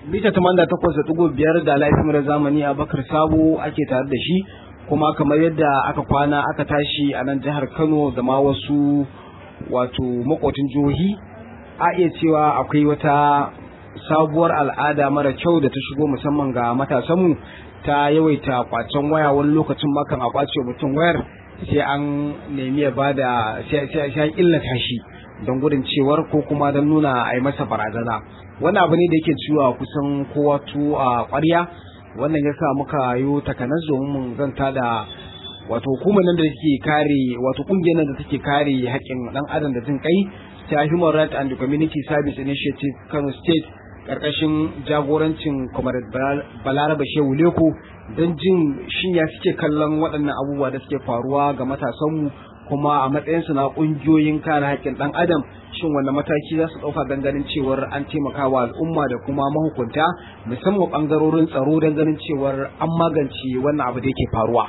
mita tamanda takwas da ɗigo biyar da laifin zamani a bakar sabo ake tare da shi kuma kamar yadda aka kwana aka tashi a nan jihar kano da ma wasu wato makotin jihohi a iya cewa akwai wata sabuwar al'ada mara kyau da ta shigo musamman ga matasanmu ta yawaita kwacen waya wani lokacin makan a kwace mutum wayar sai an nemi ya bada sai an illata shi don gudun cewar ko kuma don nuna a yi masa barazana wani abu ne da yake ciwo kusan kowa tu a ƙwarya wannan ya sa muka yi takanas domin mun zanta da wato hukumar nan da take kare wato kungiyar nan da take kare haƙƙin ɗan adam da jin kai ta Human Rights and Community Service Initiative Kano State karkashin jagorancin Comrade Balaraba Shehu Leko don jin shin ya suke kallon waɗannan abubuwa da suke faruwa ga matasanmu kuma a matsayinsu na ƙungiyoyin kare haƙƙin ɗan adam shin wanda mataki za su ɗauka don ganin cewar an taimaka wa al'umma da kuma mahukunta musamman ɓangarorin tsaro don ganin cewar an magance wannan abu da yake faruwa.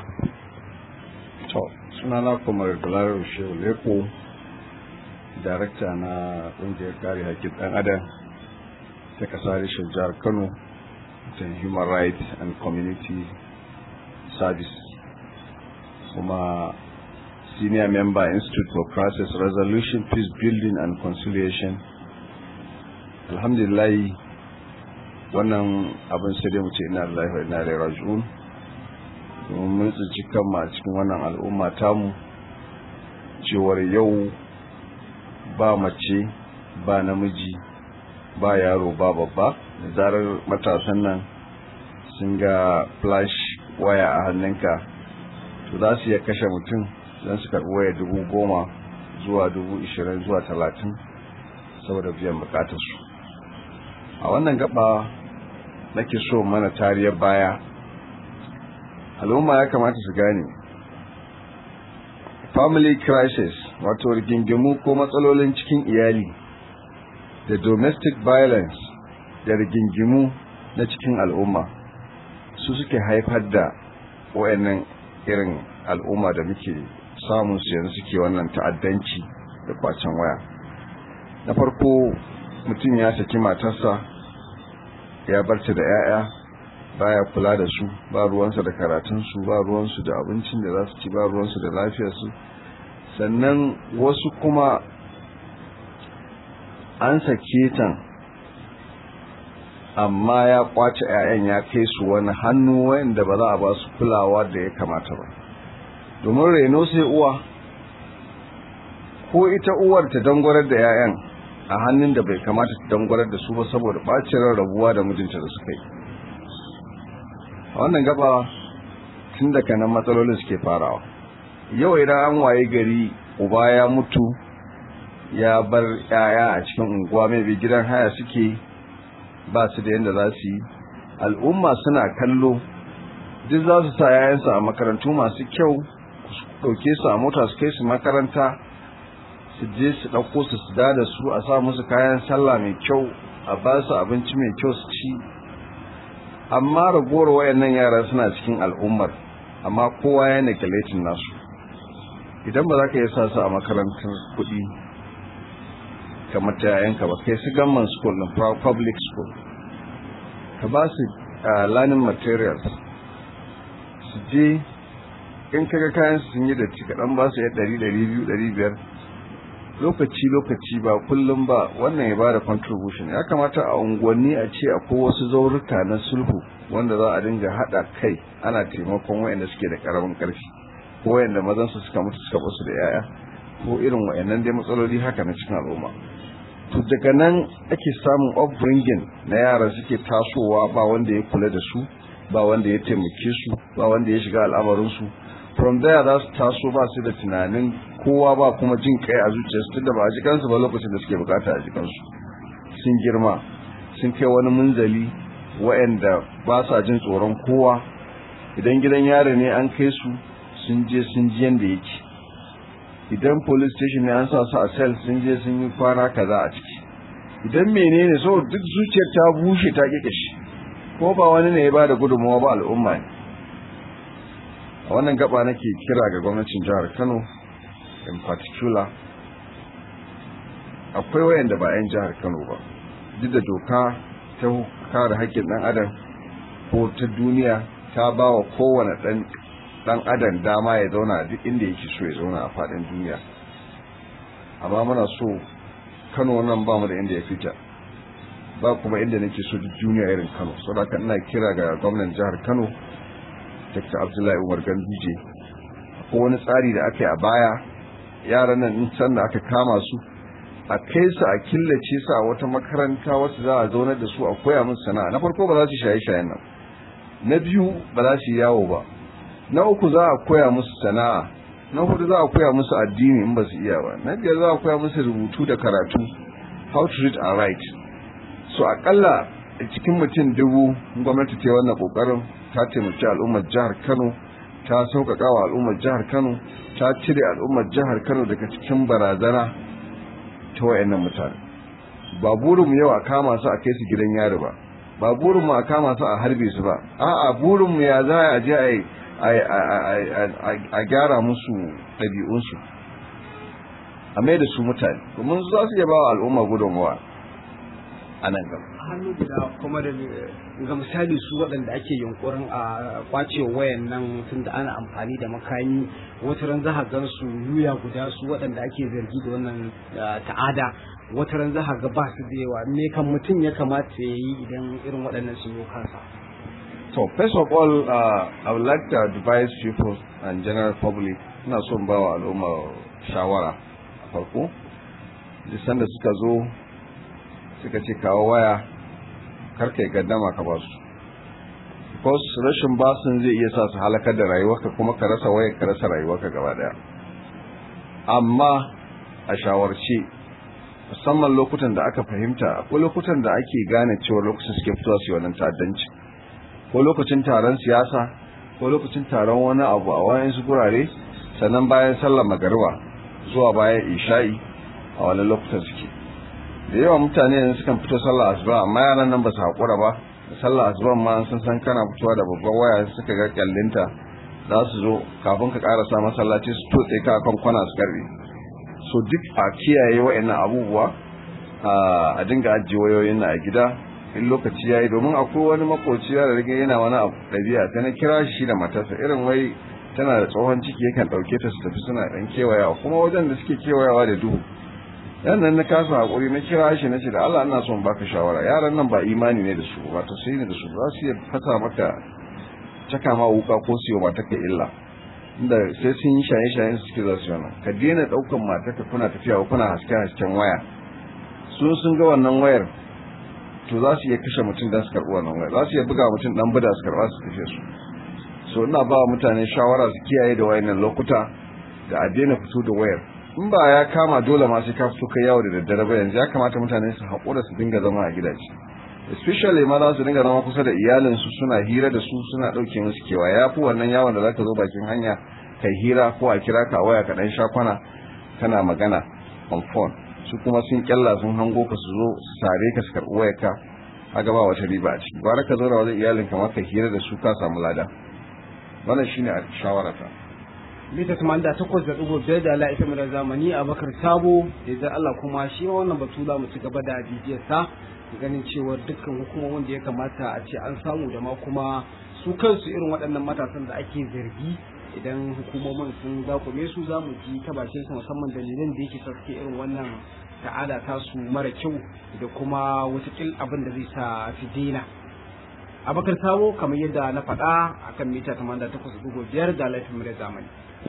To, sunana kuma Galaro Shehu Leko, darakta na ƙungiyar kare haƙƙin ɗan adam ta ƙasa reshen jihar Kano, ta Human Rights and Community Service. Kuma senior member Institute for Process Resolution, Peace Building and Conciliation. Alhamdulillah wannan abin sai dai mu ce ina lillahi wa ina ilaihi raji'un. Domin mun tsinci kanmu a cikin wannan al'umma tamu cewar yau ba mace ba namiji ba yaro ba babba da zarar matasan nan sun ga flash waya a hannunka to za su iya kashe mutum don su karɓi waya dubu goma zuwa dubu ishirin zuwa talatin saboda biyan bukatarsu a wannan gaba nake so mana tariyar baya al'umma ya kamata su gane family crisis wato rigingimu ko matsalolin cikin iyali da domestic violence da rigingimu na cikin al'umma su suke haifar da wayannan irin al'umma da muke samun su yanzu suke wannan ta'addanci da kwacen waya na farko mutum ya saki matarsa ya barta da 'ya'ya baya kula da su ba ruwansa da karatunsu ba ruwansu da abincin da za su ci ba ruwansu da lafiyarsu sannan wasu kuma an sake ta amma ya kwace 'ya'yan ya kai su wani hannu wanda ba za a ba su kulawa da ya kamata ba domin reno sai uwa ko ita uwar ta dangwarar da 'ya'yan a hannun da bai kamata ta dangwarar da su ba saboda bacin rabuwa da mijinta da suka yi a wannan gaba tun daga nan matsalolin suke farawa yau idan an waye gari uba ya mutu ya bar 'ya'ya a cikin unguwa mai bi gidan haya suke ba su da yadda za su yi al'umma suna kallo duk za su sa 'ya'yansu a makarantu masu kyau ɗauke su a mota su kai su makaranta su je su ɗauko su su da su a sa musu kayan sallah mai kyau a ba su abinci mai kyau su ci amma ragowar wayannan yara suna cikin al'ummar amma kowa ya neglecting nasu idan ba za ka yi sa su a makarantar kuɗi kamar ta yayanka ba kai su gamman school na public school ka ba su learning materials su je in kaga kayan sun yi datti kaɗan ba su yi ɗari ɗari biyu ɗari biyar lokaci lokaci ba kullum ba wannan ya bada contribution ya kamata a unguwanni a ce akwai wasu zauruka na sulhu wanda za a dinga haɗa kai ana taimakon wayanda suke da karamin ƙarfi ko wayanda mazan su suka mutu suka basu da yaya ko irin wayannan dai matsaloli haka na cikin al'umma to daga nan ake samun upbringing na yara suke tasowa ba wanda ya kula da su ba wanda ya taimake su ba wanda ya shiga al'amarin su from there za su taso ba su da tunanin kowa ba kuma jin kai a zuciyarsu tunda ba a ji kansu ba lokacin da suke bukata a ji kansu sun girma sun kai wani munzali wa'anda ba sa jin tsoron kowa idan gidan yare ne an kai su sun je sun ji yanda yake idan police station ne an sa su a cell sun je sun yi kwana kaza a ciki idan menene so duk zuciyar ta bushe ta kike ko ba wani ne ya bada gudunmawa ba al'umma ne a wannan gaba nake kira ga gwamnatin jihar Kano in particular akwai wayanda ba 'yan jihar Kano ba duk da doka ta kare haƙƙin ɗan adam ko ta duniya ta ba wa kowane ɗan ɗan adam dama ya zauna a duk inda yake so ya zauna a faɗin duniya amma muna so kano nan ba mu da inda ya fita ba kuma inda nake so duk duniya irin kano saboda haka ina kira ga gwamnan jihar kano dr abdullahi umar ganduje ko wani tsari da aka yi a baya yaran nan in can da aka kama su a kai su a killace su a wata makaranta wasu za a zaunar da su a koya musu sana'a na farko ba za su shaye shayen nan na biyu ba za su yawo ba na uku za a koya musu sana'a na hudu za a koya musu addini in ba su iya ba na biyar za a koya musu rubutu da karatu how to read and write so akalla cikin mutum dubu gwamnati ta wannan kokarin ta taimaki al'ummar jihar kano ta sauƙaƙa wa al'ummar jihar kano ta cire al'ummar jihar kano daga cikin barazana ta wayannan mutane ba burinmu yau a kama su a kai su gidan yari ba ba burinmu a kama su a harbe su ba a'a burinmu ya za a je a gyara musu ɗabi'unsu a mai da su mutane domin za su iya ba wa al'umma gudunmawa a nan gaba hannu guda kuma da ga misali su waɗanda ake yunkurin a kwace wayan nan tun da ana amfani da makami wata ran za gan su yuya guda su waɗanda ake zargi da wannan ta'ada wata ran za ga ba su da yawa me kan mutum ya kamata ya yi idan irin waɗannan sun yi kansa so first of all uh, I would like to advise people and general public ina son ba wa al'umma shawara a farko sanda suka zo suka ce kawo waya karka yi gaddama ka ba su because rashin basun zai iya sa su halakar da rayuwarka kuma ka rasa waya ka rasa rayuwarka gaba daya amma a shawarce musamman lokutan da aka fahimta akwai lokutan da ake gane cewa lokacin suke fitowa su yi wannan ta'addanci ko lokacin taron siyasa ko lokacin taron wani abu a wayansu gurare sannan bayan sallar magariba zuwa bayan isha'i a wani lokutan suke da yawa mutane yanzu sukan fito sallar asuba amma yaran nan ba su haƙura ba sallar asuba ma sun san kana fitowa da babban waya suka ga kyallinta za su zo kafin ka ƙarasa masallaci su tutse ka kan kwana su karbe so duk a kiyaye wa'annan abubuwa a dinga ajiye wayoyin na a gida in lokaci yayi domin akwai wani makoci da rage yana wani abu ɗabi'a ta na kira shi da matarsa irin wai tana da tsohon ciki yakan ɗauke ta su tafi suna ɗan kewayawa kuma wajen da suke kewayawa da duhu yan nan na kasa hakuri na kira shi na ce da Allah ina son baka shawara yaran nan ba imani ne da su ba to sai ne da su za su iya fasa maka caka ma wuka ko su yi mata ka illa inda sai sun yi shaye shayen su suke za su yana ka daina daukan mata ka kuna tafiya kuna haske hasken waya sun sun ga wannan wayar to za su iya kashe mutum dan su karɓi wannan wayar za su iya buga mutum dan buda su karɓa su kashe su so ina ba mutane shawara su kiyaye da wayannan lokuta da a daina fito da wayar in ba ya kama dole ma sai ka fito kai yawo da daddare ba yanzu ya kamata mutane su haƙura su dinga zama a gidaje especially ma za su dinga zama kusa da iyalinsu suna hira da su suna ɗauke musu kewa ya fi wannan yawon da zaka zo bakin hanya kai hira ko a kira ka waya ka ɗan shakwana kana magana on phone su kuma sun kyalla sun hango ka su zo su sare ka su karɓi wayar ka a gaba wata riba a ciki bara ka zauna wajen iyalinka ma ka hira da su ka samu lada wannan shine a shawarata mita da takwas da ɗigo biyar da Allah ita zamani a bakar sabo idan Allah kuma shi wannan batu za mu ci gaba da bibiyar sa ganin cewa dukkan hukumomin da ya kamata a ce an samu da ma kuma su kansu irin waɗannan matasan da ake zargi idan hukumomin sun zakume su za mu ji ta bakin su musamman dalilin da yake saske irin wannan ta'ada ta su mara kyau da kuma watakil abin da zai sa su daina abakar sabo kamar yadda na faɗa akan mita 88.5 da laifin zamani